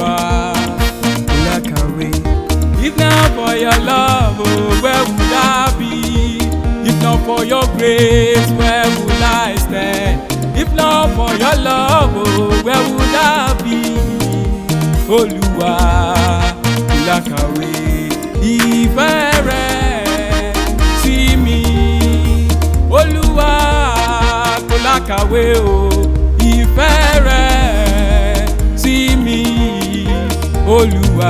Olúwa kò lákàwé. If not for your love, oh, where would I be? If not for your grace, where would I stand? If not for your love, oh, where would I be? Olúwa kò lákàwé. Ìfẹ́ rẹ̀ sí mi. Olúwa kò lákàwé o. Ìfẹ́ rẹ̀ sí mi. Olúwa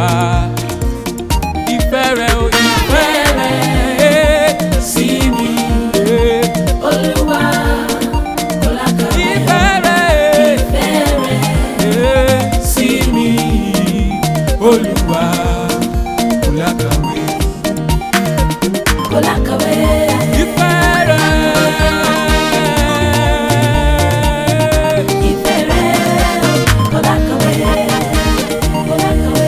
ìfẹ́ rẹ̀ o ìfẹ́ rẹ̀ sí mi. Olúwa kò lákàwé. Ìfẹ́ rẹ̀ Ìfẹ́ rẹ̀ sí mi. Olúwa kò lákàwé. kò lákàwé. Ìfẹ́ rẹ̀. Ìfẹ́ rẹ̀ kò lákàwé. Kò lákàwé.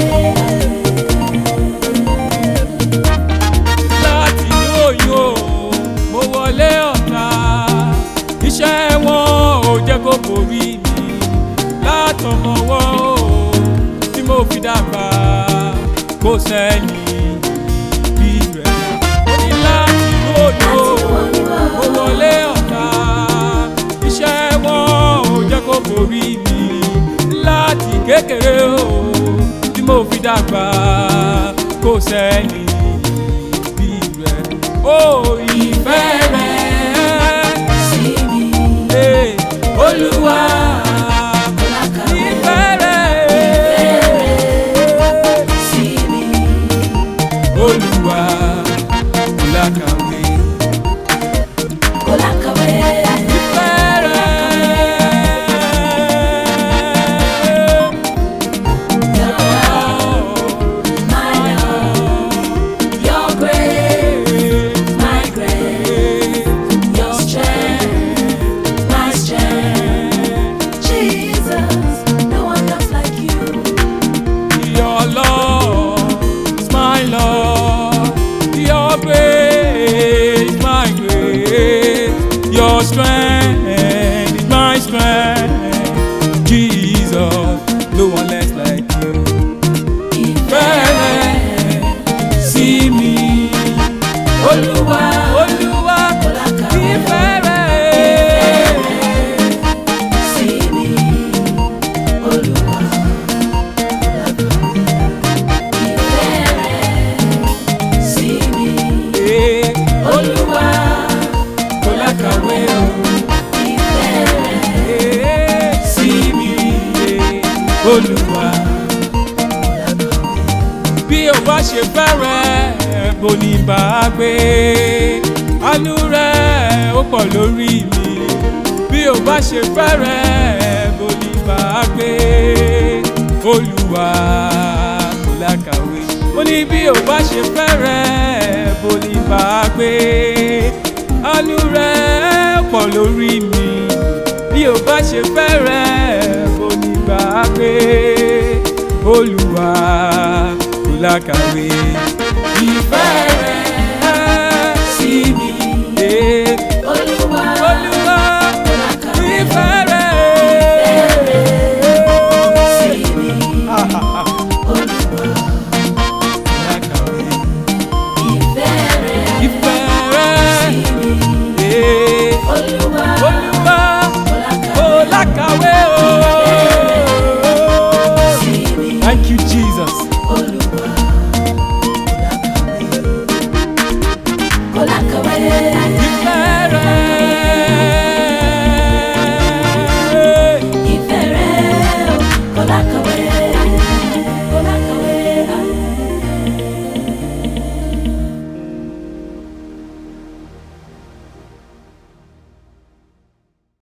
láti inú oyún o mo wọlé ọ̀tá iṣẹ́ wọn ò jẹ́ kó borí mi látọmọwọ́ o tí mo fi dàgbà kó sẹ́ni bí rẹ̀ ó ní láti inú oyún o mo wọlé ọ̀tá iṣẹ́ wọn ò jẹ́ kó borí mi láti kékeré o tí mo fi dàgbà kó sẹ́ni bí rẹ̀ ó ìfẹ́ rẹ̀ Sí mi. Hey, Olúwa Kò lákàwé. ìfẹ́ rẹ̀ Sí mi. Olúwa kò lákàwé Kò lákàwé. ìfẹ́ rẹ̀. Your love, my love. Your grace, my grace. Your strength, my strength. Jesus, no one loves like you. Your love is my love, your grace, my grace, your strength is my strength. Jesus, no one less like you. Fẹ́rẹ̀ sí mi, Olúwa, Olúwa, Kò lákàwé. ìfẹ́ rẹ̀. Sí mi, Olúwa. Ìfẹ́ rẹ̀ sí mi, Eh, Olúwa. kò lákàwé o. Ìfẹ́ rẹ̀ sí mi olúwa. bí o bá ṣe fẹ́rẹ̀ bó ní bá a gbé àánú rẹ̀ ó pọ̀ lórí mi. bí o bá ṣe fẹ́rẹ̀ bó ní bá a gbé olúwa kò lákàwé. mo ní bí o bá ṣe fẹ́rẹ̀ bó ní bá a gbé àánú rẹ̀ pọ̀ lórí mi bí o bá ṣe fẹ́rẹ̀ bó ní bá a gbé olúwa kò lákàwé ìfẹ́ rẹ̀ sí mi. Eh, Olúwa. Olúwa Kò lákàwé. ìfẹ́ rẹ̀. Sí mi, Olúwa. Lákàwé Ìfẹ́ rẹ̀ ìfẹ́ rẹ̀. sí mi, Eh, Olúwa. Olúwa Kò kò lákàwé. lákàwé o. Sí mi, Thank you, Jesus. Olúwa. Kò lákàwé. Ìfẹ́ rẹ̀. Ìfẹ́ rẹ̀ kò lákàwé.